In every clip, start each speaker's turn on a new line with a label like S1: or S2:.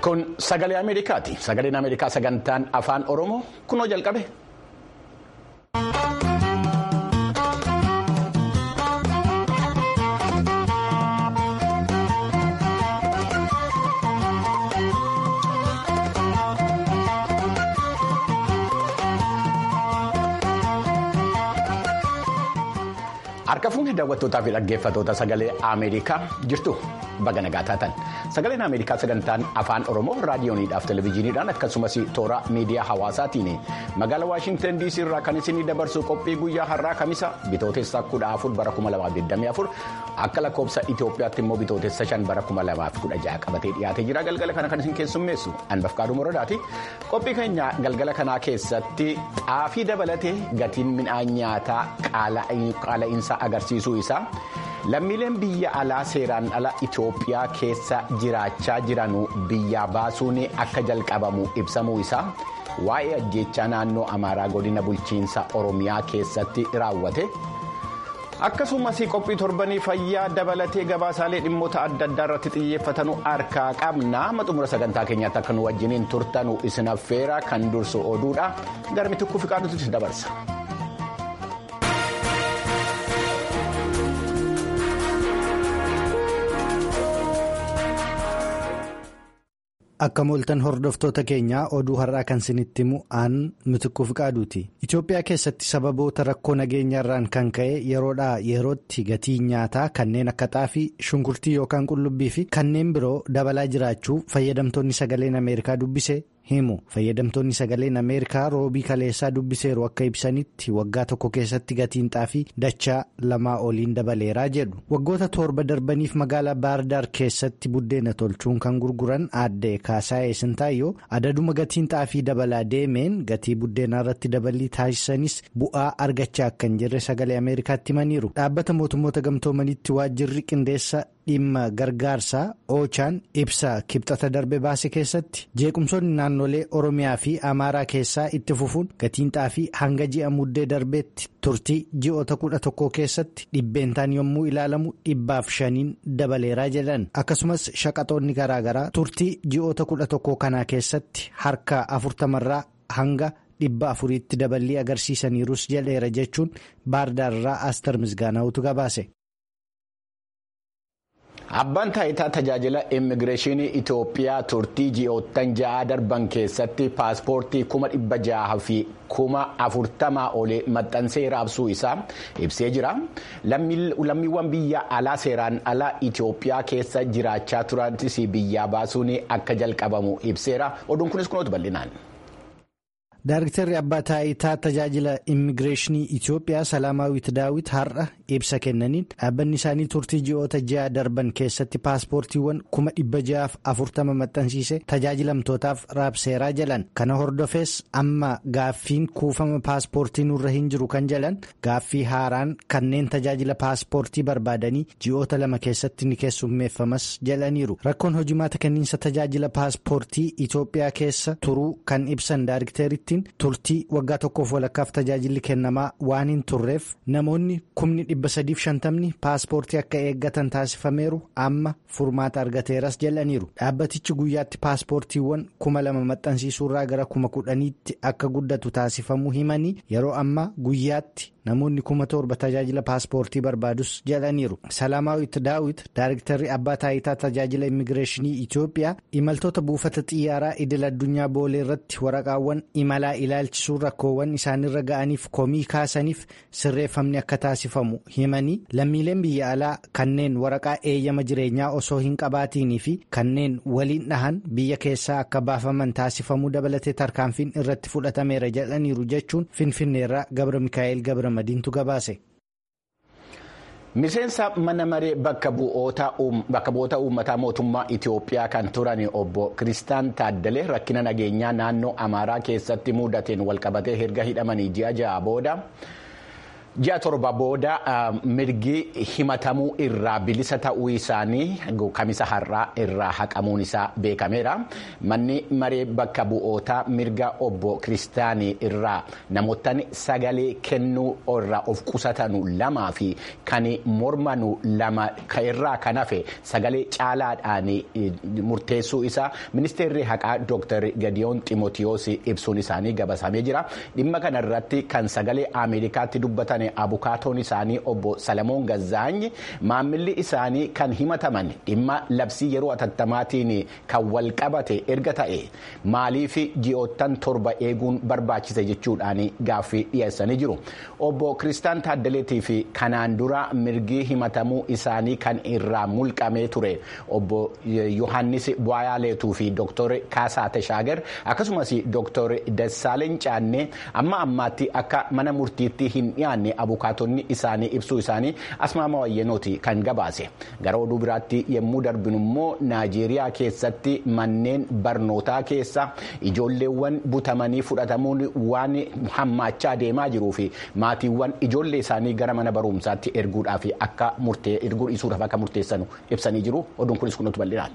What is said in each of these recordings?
S1: Kun sagalee Ameerikaati. Sagaleen Ameerikaa sagantaan afaan Oromoo kunoo jalqabe. Harka fuunee daawwattootaa fi dhaggeeffattoota sagalee Ameerikaa jirtu baga nagaa taatan sagaleen Ameerikaa sagantaan afaan Oromoo raadiyooniidhaaf televezyiiniidhaan akkasumas toora miidiyaa hawaasaatiin magaalaa Waashintan DC irraa kan isinii dabarsu qophii guyyaa har'aa kamisa bitootessa kudha afur bara kuma lamaaf 24 akka lakkoofsa Itoophiyaatti immoo bitootessa shan bara kuma lamaaf kudha ja'a qabatee dhiyaatee jira galgala kana kan isin keessummeessu anbaf kaaduu moradaati qophii keenya galgala kanaa keessatti xaafii dabalatee gatiin midhaan nyaataa qaala'insa agarsiisuu isaa lammiileen biyya alaa seeraan ala Itoophiyaa keessa jiraachaa jiran biyyaa baasuun akka jalqabamu ibsamuu isaa waa'ee ajjeechaa naannoo amaaraa godina bulchiinsa oromiyaa keessatti raawwate akkasumas qophii torbanii fayyaa dabalatee gabaasaalee dhimmoota adda addaa irratti xiyyeeffatanu harkaa qabna xumura sagantaa keenyaatti akka nu wajjiniin turtanu isin affeera kan dursu oduudha garmi tokko fiqaadutti dabarsa.
S2: Akka mooltan hordoftoota keenyaa oduu har'aa kan isinitti himu aan mitikuu fiqaaduuti. Itoophiyaa keessatti sababoota rakkoo nageenyaarraan kan ka'e yeroodhaa yerootti gatiin nyaataa kanneen akka xaafii shunkurtii yookaan qullubbii fi kanneen biroo dabalaa jiraachuu fayyadamtoonni sagaleen ameerikaa dubbise himu. Fayyadamtoonni sagaleen ameerikaa roobii kaleessaa dubbiseeru akka ibsanitti waggaa tokko keessatti gatiin xaafii dachaa lamaa oliin dabaleeraa jedhu. Waggoota torba darbaniif magaalaa baardaar keessatti buddeena tolchuun kan gurguran aadde Kaasaayee Sintaayyoo adaduma gatiin xaafii dabalaa deemeen gatii buddeenaa irratti dabalii taasisanis bu'aa argachaa akka hin jirre sagalee ameerikaatti himaniiru. Dhaabbata mootummoota gamtoomanitti waajjirri qindeessa dhimma gargaarsaa oochaan ibsa kibxata darbe baase keessatti jeequmsoonni naannolee oromiyaa fi amaaraa keessaa itti fufuun gatiin xaafii hanga ji'a muddee darbeetti turtii ji'oota kudha tokko keessatti dhibbeentaan yommuu ilaalamu dhibbaaf shaniin dabaleeraa jedhan akkasumas shaqaxoonni garaagaraa turtii ji'oota kudha tokko kanaa keessatti harka afurtamarraa hanga. dhibba afuriitti daballii agarsiisaniirus jedheera jechuun baardaarraa aastar misgaanaa'utu gabaase.
S1: Abbaan taayitaa tajaajila immigireeshinii Itoophiyaa turtii ji'oottan ja'a darban keessatti paaspoortii kuma dhibba jaha fi kuma afurtamaa olii maxxansee raabsuu isaa ibsee jira. Lammiiwwan biyya alaa seeraan alaa Itoophiyaa keessa jiraachaa turanis biyyaa baasuun akka jalqabamu ibseera. Oduun kunis kunuutu bal'inaan.
S2: Daariktarri abbaa taayitaa tajaajila immigireeshinii Itoophiyaa Salaamaawwit Daawit har'a ibsa kennaniin dhaabbanni isaanii turtii ji'oota ja'a darban keessatti paaspoortiiwwan kuma dhibba ja'aaf afurtama maxxansiise tajaajilamtootaaf raabseeraa jedhan kana hordofees amma gaaffiin kuufama paaspoortii nurra hin jiru kan jedhan gaaffii haaraan kanneen tajaajila paaspoortii barbaadanii ji'oota lama keessatti ni keessummeeffamas jedhaniiru rakkoon hojimaata kenniinsa tajaajila paaspoortii Itoophiyaa keessa turuu kan ibsan daarikteritti. turtii waggaa tokkoof walakkaaf tajaajilli kennamaa waan hin turreef namoonni kumni dhibba sadiif shantamni paaspoortii akka eeggatan taasifameeru amma furmaata argateeras jedhaniiru dhaabbatichi guyyaatti paaspoortiiwwan kuma lama maxxansiisuurraa gara kuma kudhaniitti akka guddatu taasifamuu himanii yeroo ammaa guyyaatti namoonni kuma torba tajaajila paaspoortii barbaadus jedhaniiru salaamaawit daawit daariktarri abbaa taayitaa tajaajila immigireeshinii itoophiyaa imaltoota buufata xiyyaaraa idil addunyaa boolee irratti waraqaawwan imalaa ilaalchisuun rakkoowwan isaanirra ga'aniif komii kaasaniif sirreeffamni akka taasifamu himanii lammiileen biyya alaa kanneen waraqaa eeyyama jireenyaa osoo hin qabaatiinii fi kanneen waliin dhahan biyya keessaa akka baafaman taasifamuu dabalatee tarkaanfiin irratti fudhatameera jedhaniiru jechuun finfinneerraa gabra mikaa'el gabra madiintu gabaase.
S1: Miseensa mana maree bakka bu'oota uummataa mootummaa Itoophiyaa kan turan obbo Kiristaan Taaddalee rakkina nageenyaa naannoo Amaaraa keessatti mudateen walqabatee erga hidhamanii ji'a ja'a booda Ji'a torba booda mirgi himatamuu irraa bilisa ta'uu isaanii kamisa har'aa irraa haqamuun isaa beekameera. Manni maree bakka bu'ootaa mirga obbo Kiristaanii irraa namoota sagalee kennuu irraa of qusatanu lamaa fi kan mormanu lama irraa kan hafe sagalee caalaadhaan murteessuu isaa ministeerri haqaa Dr. Gadiyoon Ximootiyoos ibsuun isaanii gabasamee jira. Dhimma kanarratti kan sagalee Ameerikaatti dubbatan. abukaatoon isaanii obbo Salamoon Gazzaany maamilli isaanii kan himataman dhimma labsii yeroo atattamaatiin kan wal qabate erga ta'e maaliif ji'oottan torba eeguun barbaachise jechuudhaan gaaffii dhiyeessanii jiru. Obbo Kiristaan Taaddaleetii fi kanaan dura mirgi himatamuu isaanii kan irraa mulqamee ture obbo Yohaannis Bu'ayaaleetuu fi Dooktor Kaasaa Tashaagar akkasumas Dooktor Dassaaleen Caannee amma ammaatti akka mana murtiitti hin dhiyaanne abukaatonni isaanii ibsuu isaanii asmaama wayyenooti kan gabaase gara oduu biraatti yommuu darbinu immoo naajeeriyaa keessatti manneen barnootaa keessa ijoolleewwan butamanii fudhatamuun waan hammaachaa deemaa jiruu fi maatiiwwan ijoollee isaanii gara mana barumsaatti erguudhaaf akka murtee erguu dhiisuudhaaf akka murteessanu ibsanii jiru oduun kunis kunuutu bal'inaan.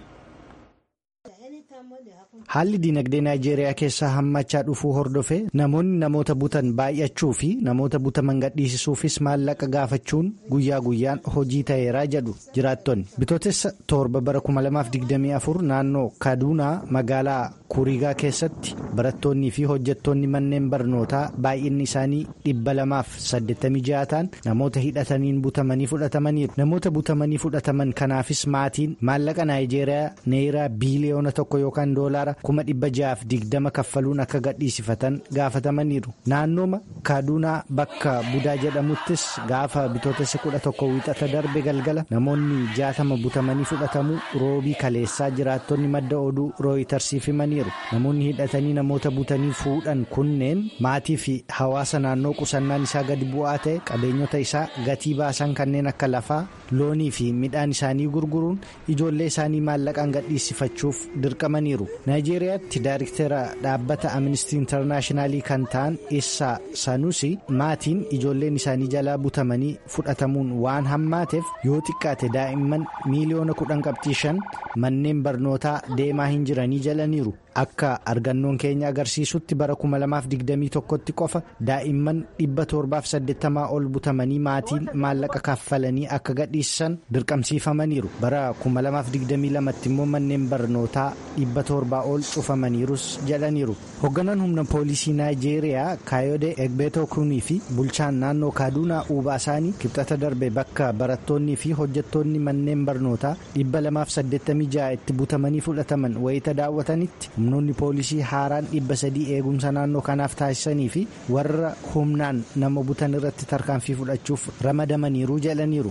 S2: Haalli dinagdee Naayijeeriyaa keessaa hammachaa dhufuu hordofee namoonni namoota butan baay'achuu fi namoota butaman gadhiisisuufis maallaqa gaafachuun guyyaa guyyaan hojii ta'eeraa jedhu jiraattonni. Bitootessa torba bara 2024 naannoo Kaduunaa magaalaa Kuriigaa keessatti barattoonnii fi hojjettoonni manneen barnootaa baay'inni isaanii dhibba lamaaf 86 ta'an namoota hidhataniin butamanii fudhatamaniiru. Namoota butamanii fudhataman kanaafis maatiin maallaqa Naayijeeriyaa neeraa biiliyoona tokko yookaan doolaara. kuma dhibba ja'aaf digdama kaffaluun akka gadhiisifatan gaafatamaniiru naannooma kaaduunaa bakka budaa jedhamuttis gaafa bitootessa kudha tokko wiixata darbe galgala namoonni jaatama butamanii fudhatamuu roobii kaleessaa jiraattonni madda oduu rooyitarsiif himaniiru namoonni hidhatanii namoota butanii fuudhan kunneen maatii fi hawaasa naannoo qusannaan isaa gadi bu'aa ta'e qabeenyota isaa gatii baasan kanneen akka lafaa loonii fi midhaan isaanii gurguruun ijoollee isaanii maallaqaan gadhiisifachuuf dirqamaniiru. naayijeeriyaatti daariktera dhaabbata amnistii intarnaashinaalii kan ta'an isaa sanusi maatiin ijoolleen isaanii jalaa butamanii fudhatamuun waan hammaateef yoo xiqqaate daa'imman miiliyoona kudhan qabxii shan manneen barnootaa deemaa hin jiranii jalaniiru akka argannoon keenya agarsiisutti bara 2021tti qofa daa'imman 780 ol butamanii maatiin maallaqa kaffalanii akka gadhiisan dirqamsiifamaniiru bara 2022tti immoo manneen barnootaa 700 ol cufamaniirus jedhaniiru hoogganaan humna poolisii naayijeeriyaa kaayode egbeetoo kunii fi bulchaan naannoo kaaduunaa uubaasaanii kibxata darbe bakka barattoonnii fi hojjettoonni manneen barnootaa 286 itti butamanii fudhataman wayita daawwatanitti humnoonni poolisii haaraan dhibba sadii eegumsa naannoo kanaaf taasisanii fi warra humnaan nama butan irratti tarkaanfii fudhachuuf ramadamaniiru jedhaniiru.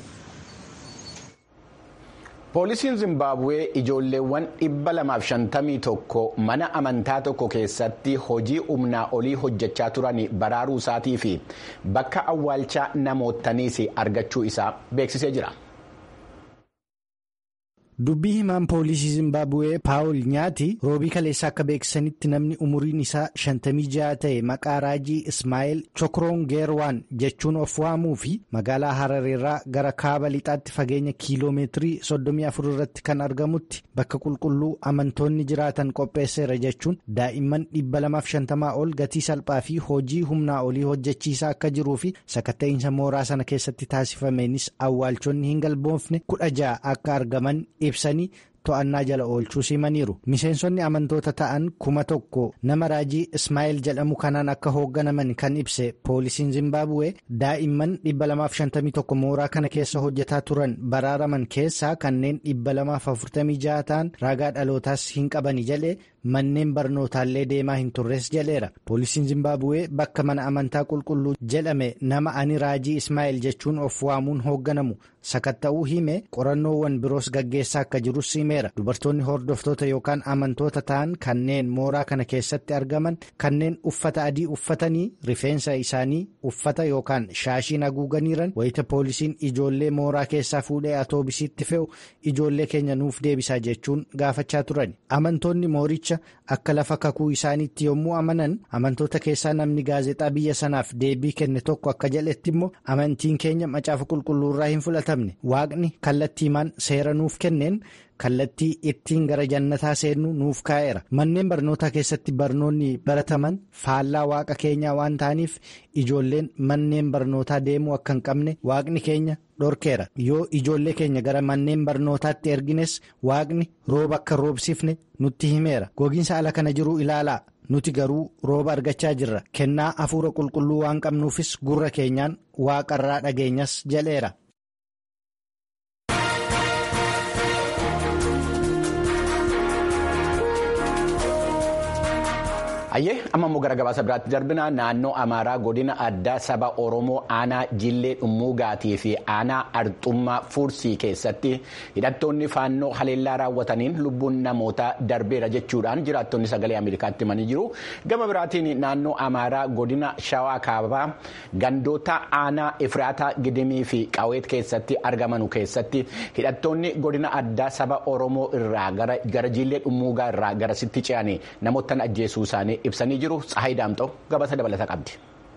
S1: poolisiin zimbaabuwee ijoolleewwan dhibba lamaaf shantamii tokko mana amantaa tokko keessatti hojii humnaa olii hojjechaa turan baraaruu isaatii fi bakka awwaalchaa namootaniis argachuu isaa beeksisee jira.
S2: dubbii himaan poolisii zimbaabuwee paawul nyaati roobii kaleessaa akka beeksisanitti namni umuriin isaa 56 ta'e maqaa raajii ismaa'eel chokroongeerwaan jechuun of waamuu fi magaalaa harareerraa gara kaaba lixaatti fageenya kiiloomeetirii 34 irratti kan argamutti bakka qulqulluu amantoonni jiraatan qopheesseera jechuun daa'imman 250 ol gatii salphaa fi hojii humnaa olii hojjechiisaa akka jiruu fi sakatta'iinsa mooraa sana keessatti taasifameenis awwaalchonni hin galboofne 16 akka argaman. ibsanii to'annaa jala oolchuu simaniiru miseensonni amantoota ta'an kuma tokko nama raajii ismaa'eel jedhamu kanaan akka hoogganaman kan ibse poolisiin zimbaabuwee daa'imman 251 mooraa kana keessa hojjetaa turan baraaraman keessaa kanneen 246 ta'an ragaa dhalootaas hin qabani jedhee manneen barnootaallee deemaa hin turres jedheera poolisiin zimbaabuwee bakka mana amantaa qulqulluu jedhame nama ani raajii ismaa'eel jechuun of waamuun hoogganamu sakatta'uu hime qorannoowwan biroos gaggeessaa akka jirus himeera dubartoonni hordoftoota yookaan amantoota ta'an kanneen mooraa kana keessatti argaman kanneen uffata adii uffatanii rifeensa isaanii uffata yookaan shaashiin haguuganiiran wayita poolisiin ijoollee mooraa keessaa fuudhee atoobisiitti fe'u ijoollee keenya nuuf deebisaa jechuun gaafachaa turan amantoonni mooricha jecha akka lafa kakuu isaaniitti yommuu amanan amantoota keessaa namni gaazexaa biyya sanaaf deebii kenne tokko akka jedhetti immoo amantiin keenya macaafa qulqulluurraa hin fudhatamne waaqni kallattiimaan seera nuuf kenneen. kallattii ittiin gara jannataa seennu nuuf kaa'eera manneen barnootaa keessatti barnoonni barataman faallaa waaqa keenyaa waan ta'aniif ijoolleen manneen barnootaa deemuu akka hin qabne waaqni keenya dhorkeera yoo ijoollee keenya gara manneen barnootaatti ergines waaqni rooba akka roobsifne nutti himeera gogiinsa ala kana jiru ilaalaa nuti garuu rooba argachaa jirra kennaa hafuura qulqulluu waan qabnuufis gurra keenyaan waaqarraa dhageenyas jedheera.
S1: Ayyee amma immoo gara gabaasa biraatti darbina naannoo Amaaraa godina addaa saba Oromoo aanaa Jillee Dhummuugaatii fi aanaa Arxummaa Fuursii keessatti hidhattoonni faannoo haleellaa raawwataniin lubbuun namootaa darbeera jechuudhaan jiraattonni sagalee Ameerikaatti himanii jiru. Gama biraatiin naannoo Amaaraa godina Shawaa Kaabaa gandoota aanaa Efraataa Gidimii fi Qaweet keessatti argamanu keessatti hidhattoonni godina addaa saba Oromoo irraa gara Jillee Dhummuugaa irraa garasitti ce'anii namoota ajjeesuu isaanii ibsanii jiru Tsahayi Daamxoo gabaasa dabalataa qabdi.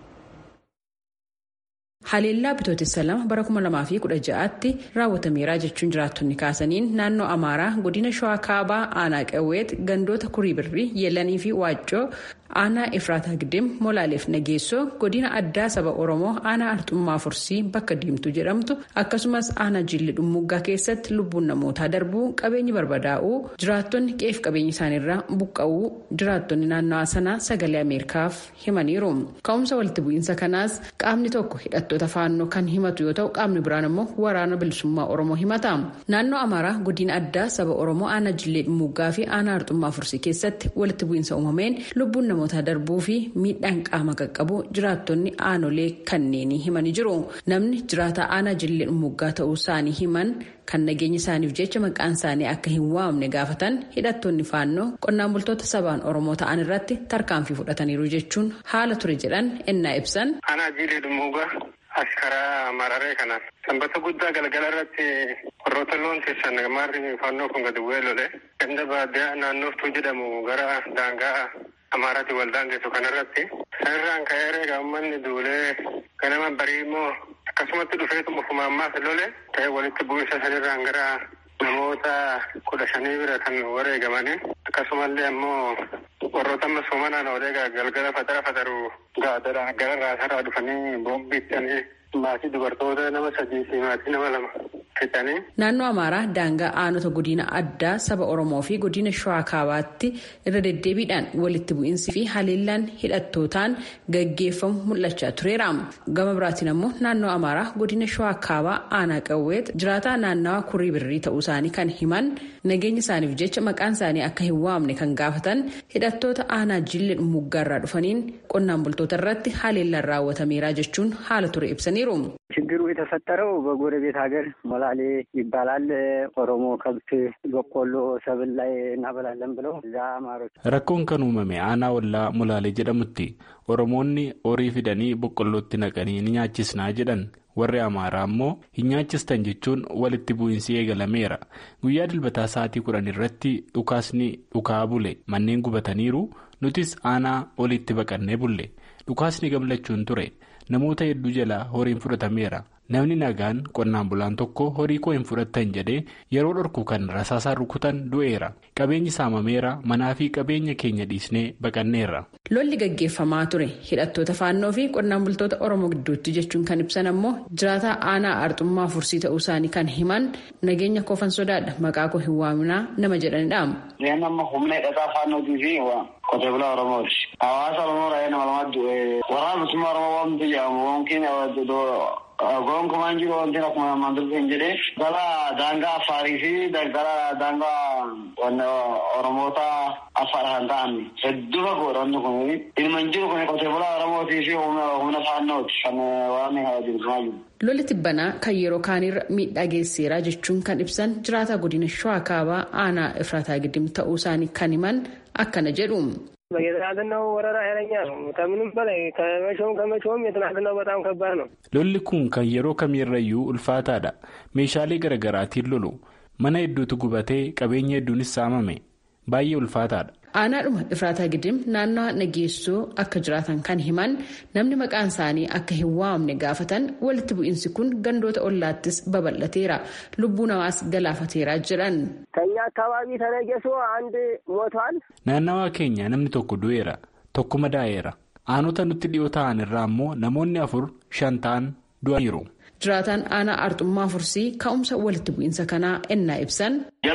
S3: Haleellaa bitootessa lama bara 2016tti raawwatameera jechuun jiraattonni kaasaniin naannoo Amaaraa godina Shawaa Kaabaa aanaa Qawweet gandoota Kurii Birrii Yeelanii fi Waaccoo aanaa Efraataa Gidim Molaaleef Nageessoo godina addaa saba Oromoo aanaa Arxummaa Fursii bakka Diimtuu jedhamtu akkasumas aanaa Jillee Dhummuggaa keessatti lubbuun namootaa darbuu qabeenyi barbadaa'uu jiraattonni qeef qabeenya isaaniirraa buqqa'uu jiraattonni naannawaa sanaa sagalee Ameerikaaf himaniiru. Ka'umsa walitti bu'iinsa kanaas qaamni tokko hidhattoota faannoo kan himatu yoo ta'u qaamni biraan immoo waraana bilisummaa Oromoo himata. Naannoo Amaaraa godina addaa saba Oromoo aanaa Jillee Dhummuggaa fi aanaa Arxummaa Fursii keessatti walitti bu'iinsa uumameen lubbuun namoota darbuu fi miidhaan qaama qaqqabu jiraattonni aanolee kanneenii himanii jiru. Namni jiraataa aanaa Jillee Dhummuggaa ta'uu isaanii himan kan nageenya isaaniif jecha maqaan isaanii akka hin waamne gaafatan hidhattoonni faannoo qonnaan bultoota sabaan Oromoo ta'an irratti tarkaanfii fudhataniiru jechuun haala ture jedhan ennaa ibsan.
S4: Aanaa Jillee Dhummuggaa as karaa mararee kanaan sanbata guddaa galgala irratti warroota loon keessan maarri faannoo kun gadi bu'ee lole ganda baadiyyaa naannooftuu jedhamu gara daangaa amaaraatti waldaan geessu kanarratti sanirraan ka'ee reega uummanni duulee ganama barii immoo akkasumatti dhufeetuma fumaammaas lole ta'e walitti bu'insa sanirraan gara namoota kudha shanii bira kan wareegamanii akkasumallee ammoo warroota amma soomanaan odeegaa galgala fatara fataru gaadara gara raasaraa dhufanii boombiittanii maatii dubartoota nama sadii fi maatii nama lama fixanii.
S3: Naannoo Amaaraa daangaa aanota godina addaa saba Oromoo fi godina Shawaa Kaabaatti irra deddeebiidhaan walitti bu'iinsi fi haleellaan hidhattootaan gaggeeffamu mul'achaa tureera. Gama biraatiin ammoo naannoo Amaaraa godina Shawaa Kaabaa aanaa qawweet jiraataa naannawaa kurii birrii ta'uu isaanii kan himan nageenya isaaniif jecha maqaan isaanii akka hin waamne kan gaafatan hidhattoota aanaa jillee muggaarraa dhufaniin qonnaan bultoota irratti haleellaan raawwatameera jechuun haala ture ibsaniiru.
S5: ችግሩ የተፈጠረው በጎረቤት ሀገር ሞላሌ ይባላል። ኦሮሞ ከብት በቆሎ ሰብል ላይ እናበላለን ብለው እዛ አማሮች
S6: rakkoon kan uumame aanaa ollaa molaalee jedhamutti oromoonni horii fidanii boqqollootti naqanii ni nyaachisnaa jedhan warri amaaraa ammoo hin nyaachistan jechuun walitti bu'iinsi eegalameera guyyaa dilbataa sa'aatii kudhan irratti dhukaasni dhukaa bule manneen gubataniiru nutis aanaa olitti baqannee bulle dhukaasni gamlachuun ture. namoota hedduu jalaa horiin fudhatameera namni nagaan qonnaan bulaan tokko horii koo hin fudhattan jedhee yeroo dhorku kan rasaasaan rukutan du'eera qabeenyi saamameera manaa fi qabeenya keenya dhiisnee baqanneerra.
S3: lolli gaggeeffamaa ture hidhattoota faannoo fi qonnaan bultoota oromoo gidduutti jechuun kan ibsan ammoo jiraataa aanaa arxummaa fursii ta'uu isaanii kan himan nageenya koofan sodaadha maqaa koo hin waaminaa nama jedhanidha.
S5: Yeen amma humna hidhataa faannootii fi qotee bulaa Oromooti. Hawaasa Oromoo raayyaa nama lamatti waraana bilisummaa Oromoo waamtu jedhamu wankiin gonkumaan jiru wanti akkuma ammaan dubbin jedhee gara daangaa Affaarii fi gara daangaa Oromoota Affaar kan ta'an hedduu fagoodha wanti kun ilma jiru kun qotee bulaa Oromootii fi humna faannooti kan waraanni bilisummaa jiru.
S3: lolli tibbanaa kan yeroo kaanirra miidhaa geesseera jechuun kan ibsan jiraataa godina shawaa kaabaa aanaa ifraataa gidim ta'uu isaanii kan himan akkana jedhu.
S7: የትናንትናው ወረራ ኃይለኛ ነው። ከምንም በላይ ከመቼውም ከመቼውም የትናንትናው በጣም ከባድ ነው።
S6: lolli kun kan yeroo kamiirrayyuu ulfaataadha meeshaalee garaagaraatiin lolu mana hedduutu gubatee qabeenya hedduunis saamame baay'ee ulfaataadha
S3: Aanaadhuma Ifraataa Gidim naannawa nageessoo akka jiraatan kan himan namni maqaan isaanii akka hin waamne gaafatan walitti bu'iinsi kun gandoota ollaattis babal'ateera. Lubbuu namaas galaafateera jedhan.
S7: ከኛ አካባቢ ተነጌሶ አንድ ሞቷል።
S6: Naannawaa keenya namni tokko du'eera. Tokko madaa'eera. Aanota nutti dhiyoo ta'an irraa immoo namoonni afur shan ta'an du'aniiru.
S3: Jiraataan aanaa arxummaa fursii ka'umsa walitti bu'iinsa kanaa ennaa ibsan.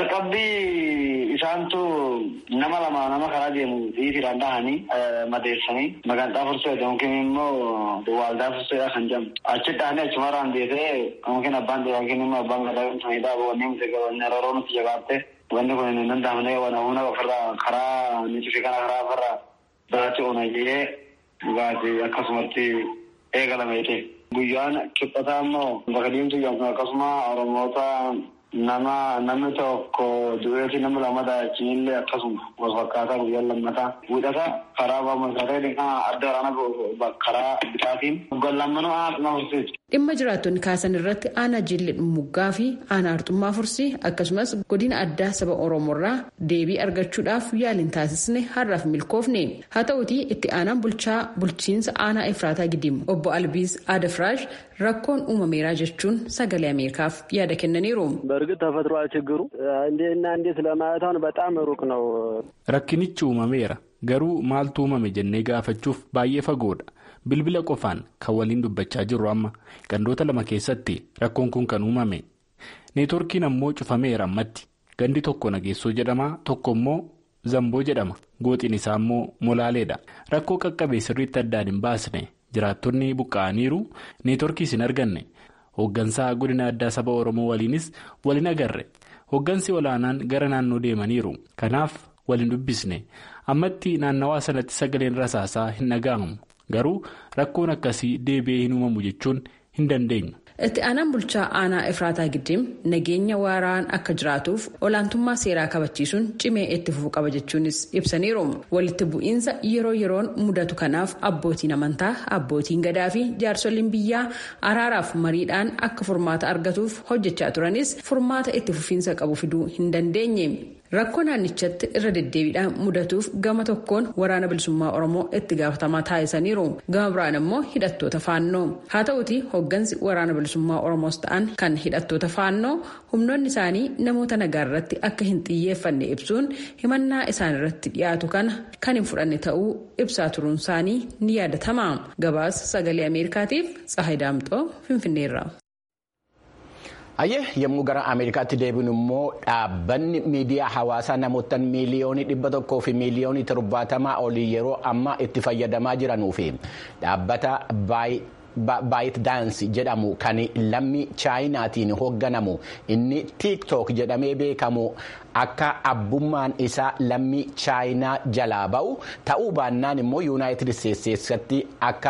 S5: Jalqabbii isaantu nama lama nama karaa deemu dhiitiidhaan dhahanii madeessanii maqaan fursee yookiin immoo waaldaa furseedha kan jedhamu. Achi dhahanii achumarraan deetee yookiin abbaan yookiin immoo abbaan gadaa sanidha wanni miti wanni yeroo nuti jabaatte wanni kun hin danda'amne waan humna ofirraa karaa nuti fi kana karaa ofirraa biraatti oonayee dhugaatii akkasumatti eegalameete. Guyyaan kibxataa immoo bakka diimtuu yookiin akkasuma Oromoota nama namni tokko du'eeti nama lama daa'achiinillee akkasuma wal fakkaataa guyyaan lammataa wiixata karaa baamasaree adda waraana karaa bitaatiin guyyaa lammanuu haadhuma fursiiti.
S3: Dhimma jiraattonni kaasan irratti aanaa jillee dhummuggaa fi aanaa arxummaa fursii akkasumas godina addaa saba oromoorraa deebii argachuudhaaf yaaliin taasisne har'aaf milkoofne haa ta'utii itti aanaan bulchaa bulchiinsa aanaa ifraataa gidim obbo albiis aadafraash rakkoon uumameeraa jechuun sagalee ameerikaaf yaada kennaniiru.
S7: በእርግጥ ተፈጥሯል ችግሩ እንዴትና እንዴት ለማለት አሁን በጣም ሩቅ ነው።
S6: Rakkinichi uumameera garuu maaltu uumame jennee gaafachuuf baay'ee fagoodha. Bilbila qofaan kan waliin dubbachaa jirru amma gandoota lama keessatti rakkoon kun kan uumame. Neetworkiin ammoo cufameera ammatti. Gandi tokko nageessoo jedhama tokko immoo zamboo jedhama. Gooxiin isaa immoo molaaleedha. Rakkoo qaqqabee sirriitti addaan hin baasne jiraattonni buqqa'aniiru neetworkiis hin arganne. Hooggansaa godina addaa saba Oromoo waliinis waliin agarre. Hooggansi olaanaan gara naannoo deemaniiru. Kanaaf waliin dubbisne. Ammatti naannawaa sanatti sagaleen rasaasaa hin dhaga'amu. Garuu rakkoon akkasii deebi'ee hin uumamu jechuun hin dandeenyu.
S3: Itti aanaan bulchaa aanaa Ifraataa Giddim nageenya waaraan akka jiraatuuf olaantummaa seeraa kabachiisuun cimee itti fufuu qaba jechuunis ibsaniiru. Walitti bu'iinsa yeroo yeroon mudatu kanaaf abbootiin amantaa, abbootiin gadaa fi jaarsoliin biyyaa araaraaf mariidhaan akka furmaata argatuuf hojjechaa turanis furmaata itti fufiinsa qabu fiduu hin dandeenye. Rakkoo naannichatti irra deddeebiidhaan mudatuuf gama tokkoon waraana bilisummaa Oromoo itti gaafatamaa taasisaniiru. Gama biraan immoo hidhattoota faannoo. Haa ta'uti hooggansi waraana bilisummaa Oromoos ta'an kan hidhattoota faannoo humnoonni isaanii namoota nagaa irratti akka hin xiyyeeffanne ibsuun himannaa isaan irratti dhiyaatu kana kan hin fudhanne ta'uu ibsaa turuun isaanii ni yaadatama. Gabaasa sagalee Ameerikaatiif Tsahayi Daamxoo Finfinneerra.
S1: Ayyee yommuu gara Ameerikaatti deebinu immoo dhaabbanni miidiyaa hawaasaa namoota miiliyoonii dhibba tokkoo fi miiliyoonii torbaatamaa olii yeroo ammaa itti fayyadamaa jiranuu fi dhaabbata baayit daansi jedhamu kan lammii chaayinaatiin hoogganamu inni tiiktook jedhamee beekamu akka abbummaan isaa lammii chaayinaa jalaa ba'u ta'uu baannaan immoo yuunaayitid isteetsatti akka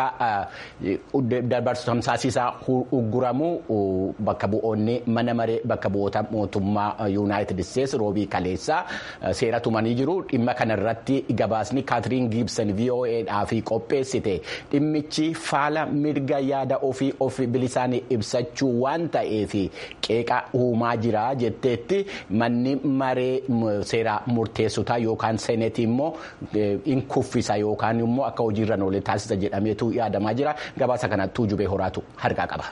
S1: dabarsu tamsaasisaa ugguramu bakka bu'oonni mana maree bakka bu'oota mootummaa yuunaayitid isteets roobii kaleessaa seera tumanii jiru dhimma kanarratti gabaasni kaatiriin giibsan voa'dhaaf qopheessite dhimmichi faala mirga yaada ofii of bilisaan ibsachuu waan ta'eef qeeqa uumaa jira jetteetti manni maree. seera murteessotaa yookaan seenetii immoo in kuffisa yookaan immoo akka hojiirra oolee taasisa jedhameetu yaadamaa jira gabaasa kanattuu jubee horaatu harkaa qaba.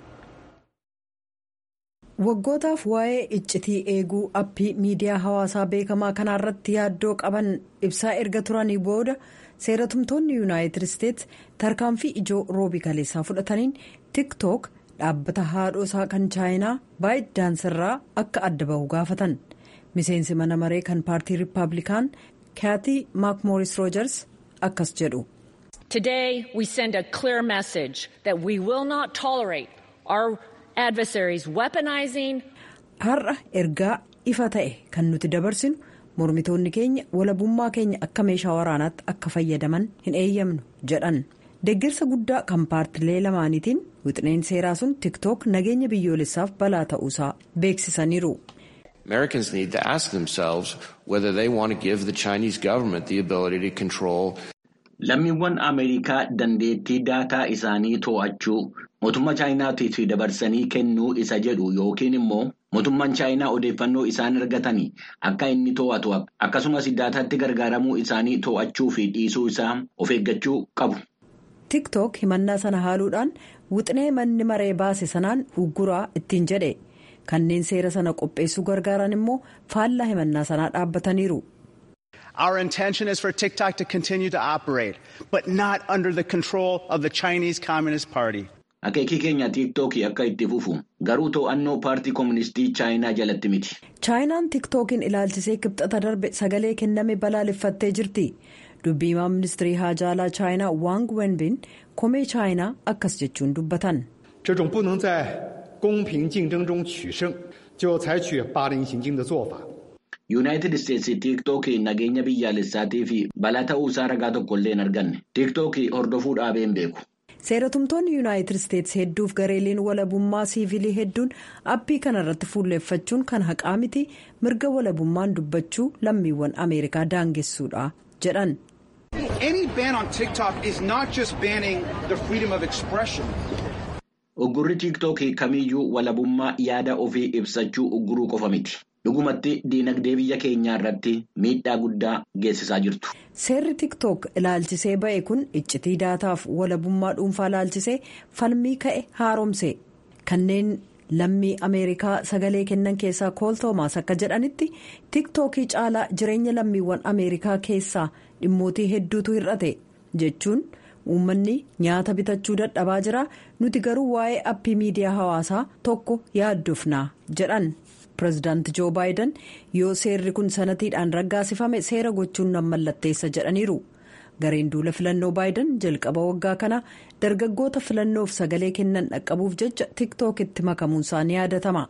S8: waggootaaf waa'ee iccitii eeguu appii miidiyaa hawaasaa beekamaa kanaarratti yaaddoo qaban ibsaa erga turanii booda seeratumtoonni yuunaayitid isteets tarkaanfii ijoo roobii kaleessaa fudhataniin tiktook dhaabbata haadhoosaa kan chaayinaa baayit daansirraa akka adda bahu gaafatan. miseensi mana maree kan paartii riippaabilikaan kaatii maakmooris roojers akkas jedhu.
S9: Today we send a clear message that we will not tolerate our adversaries weaponizing.
S8: Har'a ergaa ifa ta'e kan nuti dabarsinu mormitoonni keenya walabummaa keenya akka meeshaa waraanaatti akka fayyadaman hin eeyyamnu jedhan. Deeggarsa guddaa kan paartilee lamaaniitiin wixineen seeraa sun tiktook nageenya biyyoolessaaf balaa ta'uusaa beeksisaniiru.
S10: Americans need to ask themselves whether they want to give the Chinese government the ability to control.
S11: Lammiiwwan Ameerikaa dandeettii daataa isaanii to'achuu
S1: mootummaa chaayinaatiif dabarsanii kennuu isa jedhu yookiin immoo mootummaan chaayinaa odeeffannoo isaan argatanii akka inni to'atu akkasumas daataatti gargaaramuu isaanii to'achuu fi dhiisuu isaa of eeggachuu qabu.
S8: tiktok himannaa sana haaluudhaan wixinee manni maree baase sanaan ugguraa ittiin jedhe kanneen seera sana qopheessuu gargaaran immoo faallaa himannaa sanaa dhaabbataniiru.
S11: Our intention is for TikTok to continue to operate, but not under the control of the Chinese Communist Party.
S1: Akeekii keenya tiiktookii akka itti fufu garuu to'annoo paartii kooministii chaayinaa jalatti miti.
S8: chaayinaan tiiktookiin ilaalchisee kibxata darbe sagalee kenname balaaleffattee jirti dubbiimaa ministirii haajaalaa chaayinaa waang wenbin komee chaayinaa akkas jechuun dubbatan.
S12: 这种不能在公平竞争中取胜，就采取霸凌行径的做法。
S1: yuunaayitid isteetsi tiiktookii nageenya biyyaalessaatii fi balaa ta'uusaa ragaa tokkollee hin arganne tiiktookii hordofuu dhaabee hin beeku.
S8: seeratumtoonni yuunaayitid isteetsi hedduuf gareeleen walabummaa siivilii hedduun appii kana irratti fuulleeffachuun kan haqaa miti mirga walabummaan dubbachuu lammiiwwan ameerikaa daangessuudha jedhan.
S11: Any ban on TikTok is not just banning the freedom of expression.
S1: Uggurri tiiktookii kamiyyuu walabummaa yaada ofii ibsachuu ugguruu qofa miti. dhugumatti diinagdee biyya keenyaa irratti miidhaa guddaa geessisaa jirtu.
S8: seerri tiktok ilaalchisee ba'e kun iccitii daataaf walabummaa dhuunfaa ilaalchisee falmii ka'e haaromse kanneen lammii ameerikaa sagalee kennan keessaa kool toomaas akka jedhanitti tiktookii caalaa jireenya lammiiwwan ameerikaa keessaa dhimmootii hedduutu hir'ate jechuun uummanni nyaata bitachuu dadhabaa jira nuti garuu waa'ee appii miidiyaa hawaasaa tokko yaaddofnaa jedhan. pireezidaanti joo baayiden yoo seerri kun sanatiidhaan raggaasifame seera gochuun nan mallatteessa jedhaniiru gareen duula filannoo baayiden jalqaba waggaa kana dargaggoota filannoof sagalee kennan dhaqqabuuf jecha tiktookitti makamuun isaanii yaadatama.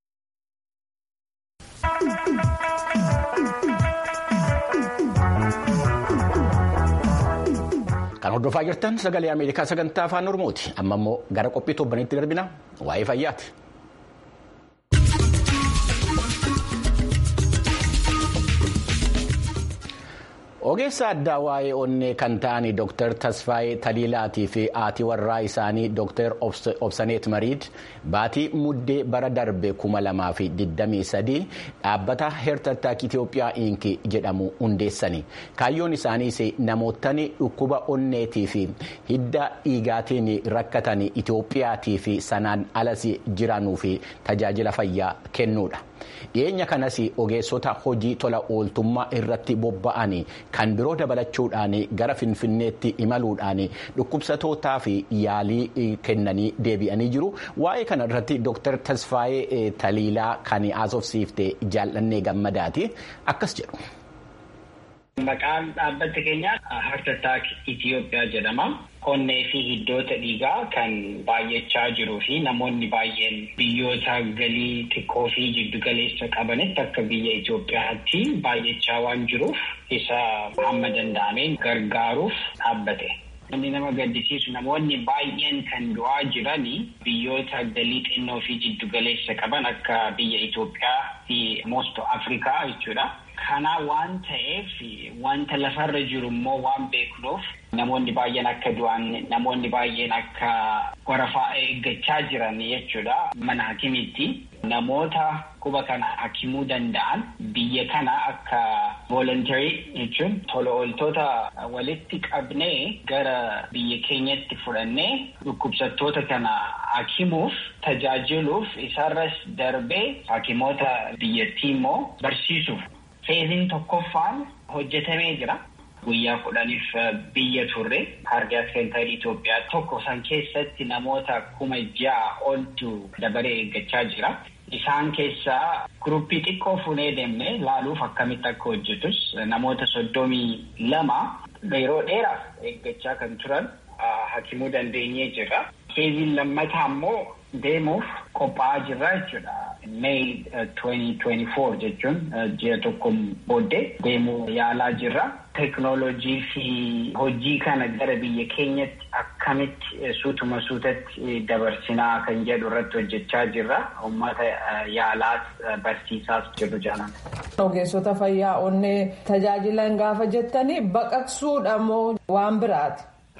S1: kan hordofaa jirtan sagalee ameerikaa sagantaa afaan oromooti amma immoo gara qophii torbanitti darbina waa'ee fayyaati. ogeessa addaa waa'ee onnee kan ta'an dr tasfaayee taliilaatii fi haati warraa isaanii dr obsaneet mariid baatii muddee bara darbe 2023 dhaabbata heertartaak itiyoophiyaa inki jedhamu hundeessani kaayyoon isaaniis namootni dhukkuba onneetii fi hidda dhiigaatiin rakkatan itiyoophiyaatii fi sanaan alas jiranuu fi tajaajila fayyaa kennuudha. dhiyeenya kanas ogeessota hojii tola ooltummaa irratti bobba'an kan biroo dabalachuudhaan gara finfinneetti imaluudhaan dhukkubsatootaa fi yaalii kennanii deebi'anii jiru waa'ee kana irratti dr tasfaayee taliilaa kan haasofsiifte jaallannee gammadaati akkas jedhu.
S13: Maqaan dhaabbata keenyaa Heart Itiyoophiyaa jedhama. Onnee fi hiddoota dhiigaa kan baay'achaa jiruu fi namoonni baay'een biyyoota galii xiqqoo fi jiddu galeessa qabanitti akka biyya Itoophiyaatti baay'achaa waan jiruuf isa hamma danda'ameen gargaaruuf dhaabbate. Wanni nama gaddisiisu namoonni baay'een kan du'aa jiranii biyyoota galii xinnoo fi jiddu galeessa qaban akka biyya Itoophiyaa fi moosto Afrikaa jechuudha. Kana waan ta'eef wanta lafarra jiru immoo waan beeknuuf namoonni baay'een akka du'an namoonni baay'een akka warafaa eeggachaa jiran jechuudha mana hakimiitti namoota dhukkuba kana hakimuu danda'an biyya kana akka volontarii jechuun tola ooltota walitti qabnee gara biyya keenyatti fudhannee dhukkubsattoota kana hakimuuf tajaajiluuf isarras darbee hakimoota biyyattii immoo barsiisuuf. Feeziin tokkoffaan hojjetamee jira. Guyyaa kudhaniif biyya turre kaardiyaak seenterii Itoophiyaa tokko san keessatti namoota kuma ja'a oltu dabaree eeggachaa jira. Isaan keessaa guruppii xiqqoo fuunee deemne laaluuf akkamitti akka hojjetus namoota soddomii lama yeroo dheeraaf eeggachaa kan turan hakimuu dandeenyee jira. Feeziin lammataa immoo deemuuf qophaa'aa jirra jechuudha. May 2024 jechuun ji'a tokko booddee deemuu yaalaa jirra. Teknoolojii fi hojii kana gara biyya keenyatti akkamitti suutuma suutatti dabarsinaa kan jedhu irratti hojjechaa jirra. Uummata yaalaas barsiisaas jiru jaalan.
S14: Ogeessota fayyaa onnee tajaajilan gaafa jettanii baqaqsuudha moo waan biraati?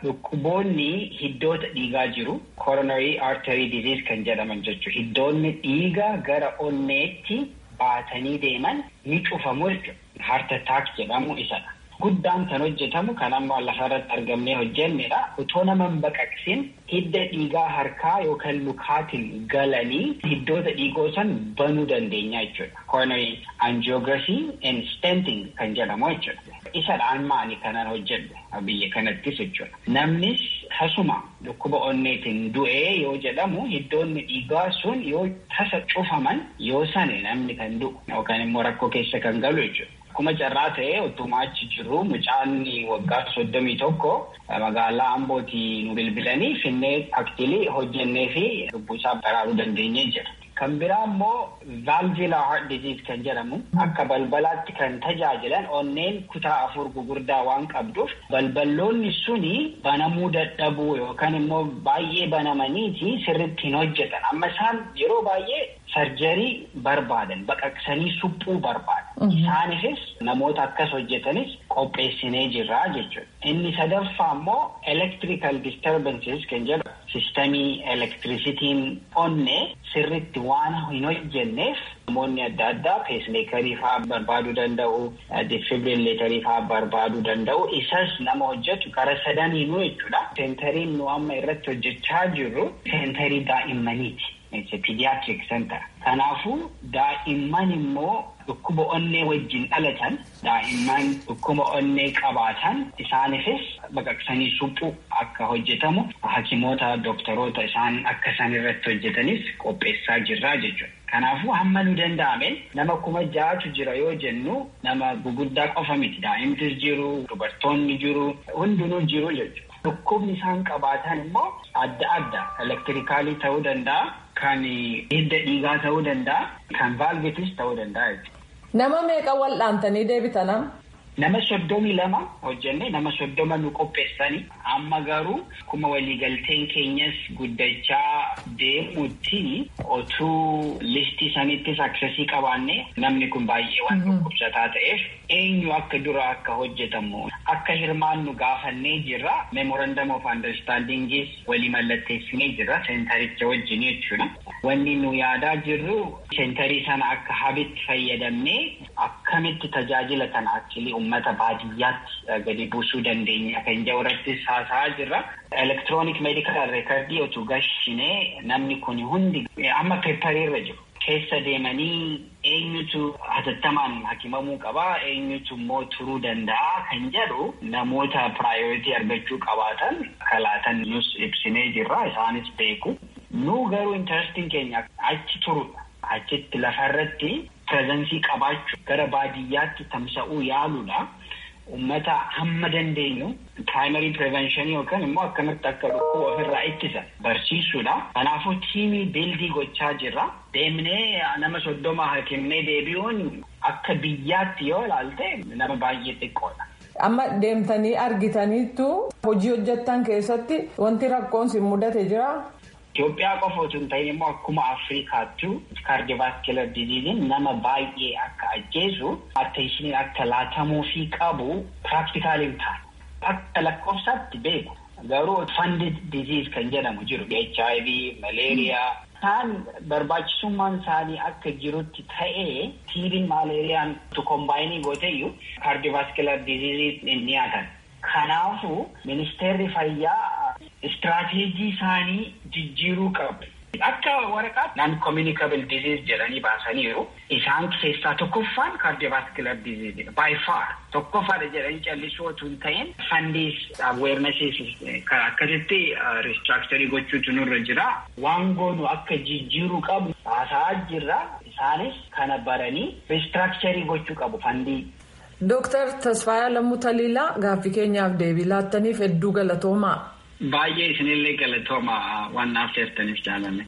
S13: dhukkuboonni hiddoota dhiigaa jiru coronary artery disease kan jedhaman jechuudha. Hiddoonni dhiigaa gara onneetti baatanii deeman ni cufamu jechuudha. Heart attack jedhamu isadha. Guddaan kan hojjetamu kan amma lafarratti argamnee hojjennedha. Utoo nama hin baqaqsin hidda dhiigaa harkaa yookaan lukaatiin galanii hiddoota dhiigoo san banuu dandeenya jechuudha. Coronary angiography and stenting kan jedhamu jechuudha. Isadhaan maali kanan hojjedhu biyya kanattis jechuudha. Namnis tasuma dhukkuba onneetiin du'ee yoo jedhamu hiddoonni dhiigaa sun yoo tasa cufaman yoo sane namni kan du'u yookaan immoo rakkoo keessa kan galu jechuudha. Akkuma carraa ta'ee utuma achi jiru mucaan waggaa soddomii tokko magaalaa Ambootii nu bilbilanii finnee aktilii hojjennee fi lubbuu isaa baraaruu dandeenyee jira. Kan biraa immoo valvular heart disease kan jedhamu akka balbalaatti kan tajaajilan onneen kutaa afur gugurdaa waan qabduuf balballoonni suni banamuu dadhabuu yookaan immoo baay'ee banamaniiti sirriitti hin hojjetan. Amma isaan yeroo baay'ee sarjarii barbaadan baqaqsanii suphuu barbaadan. Isaanifis namoota akkas hojjetanis qopheessinee jirra jechuudha. Inni sadaffaa immoo electrical disturbances kan jedhu sistamii elektirisitiin onnee sirriitti waan hin hojjenneef namoonni adda addaa peesmeekarii fa'aa barbaaduu danda'u, defibrileetarii fa'aa barbaaduu danda'u. Isas nama hojjetu gara sadaniinuu jechuudha. Seentariin nu amma irratti hojjechaa jirru seentarii daa'immaniiti. Pediatric center. Kanaafuu daa'imman immoo dhukkuba onnee wajjin dhalatan daa'imman dhukkuba onnee qabaatan isaanifis baqaqsanii suphuu akka hojjetamu hakimoota doktoroota isaan akka isaan irratti hojjetanis qopheessaa jirra jechuudha. Kanaafuu hamma nu danda'ameen nama kuma ja'atu jira yoo jennu nama guguddaa qofa miti daa'imtis jiru dubartoonni jiru hundinuu jiru jechuudha. Dhukkubni isaan qabaatan immoo adda adda elektirikaalii ta'uu danda'a. Kan hidda dhiigaa ta'uu danda'a. Kan vaalvetis ta'uu danda'a jechuudha.
S14: Nama meeqa wal'aantanii deebitana?
S13: Nama soddomii lama hojjenne nama soddoma nu qopheessani. Amma garuu kuma waliigalteen keenyas guddachaa deemutti otuu listii sanittis aksesii qabaanne namni kun baay'ee waan dhukkubsataa ta'eef eenyu akka dura akka hojjetamu akka hirmaannu gaafannee jirra. Memorandum of understandingis walii mallatteessinee jirra seentaricha wajjin jechuudha. Wanni nu yaadaa jirru seentarii sana akka habitti fayyadamnee akkamitti tajaajila kana achilii uummata baadiyyaatti gadi buusuu dandeenya kan jedhu irrattis haasa'aa jirra. Elektiroonik meedikaal reekardii otuu gashinee namni kun hundi amma peepariirra jiru. Keessa deemanii eenyutu hatattamaan hakimamuu qabaa eenyutu immoo turuu danda'a kan jedhu namoota piraayooritii argachuu qabaatan kalaatan nus ibsinee jirra isaanis beeku. Nu garuu intarestiin keenya achi turudha. Achitti lafarratti pireezensii qabaachuu gara baadiyyaatti tamsa'uu yaaluudha. Uummata hamma dandeenyu piraayimarii pireevenshinii yookaan immoo akkamitti akka dhukkuba ofirraa ittisa barsiisuudha. Kanaafuu tiimii beeldii gochaa jirra. Deemnee nama soddoma hakimnee deebi'uun akka biyyaatti yoo ilaalte nama baay'ee xiqqoodha.
S14: Amma deemtanii argitaniittu hojii hojjettan keessatti wanti rakkoon si mudate jira.
S13: Itoophiyaa qofa osoo hin ta'in immoo akkuma Afrikaattu kaardivaaskilar diziiziin nama baay'ee akka ajjeesu atteeshiniin akka laatamuu fi qabu piraktikaali hin taane. Akka lakkoofsaatti beeku garuu funded diziiz kan jedhamu jiru HIV, malaariyaa. Isaan barbaachisummaan isaanii akka jirutti ta'ee tiibiin maaleeriyaan kombaayinii gooteyyuu kaardivaaskilar diziizii hin dhiyaatan. Kanaafuu ministeerri fayyaa istiraateejii isaanii jijjiiruu qabu. Akka waraqaatti naan communicable disease jedhanii baasaniiru. Isaan keessaa tokkoffaan cardiovascular disease by far tokkoffaadha jedhanii callisuu otoo hin ta'in fundiis awarenesses akkasitti restructuring gochuutu nurra jira. Waan goonu akka jijjiiruu qabu haasa'aa jirra. Isaanis kana baranii restructuring gochuu qabu fandii.
S14: Dooktar Tasfaayaa Lammuu Taliilaa gaaffii keenyaaf deebii laattaniif hedduu galatoomaa.
S13: Baay'ee isinillee galatooma waan naaf teessaniif jaalanne.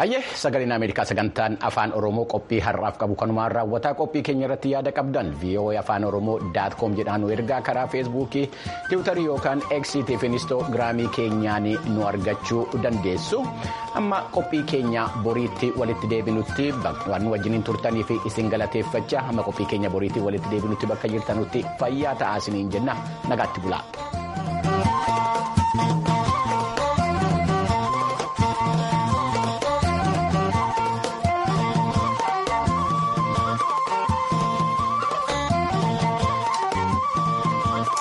S1: Hayyee sagaleen Ameerikaa sagantaan afaan Oromoo qophii har'aaf qabu kanumaan raawwataa qophii keenya irratti yaada qabdan VOA afaan Oromoo daat koom jedhaan nu ergaa karaa feesbuukii tiwutarii yookaan eeksiitii fi inistoogiraamii keenyaan nu argachuu dandeessu. Amma qophii keenya boriitti walitti deebinutti waan wajjiniin turtanii fi isin galateeffachaa amma qophii keenya boriitti walitti deebinutti bakka jirtanutti fayyaa ta'aa isiniin jenna nagaatti bulaa.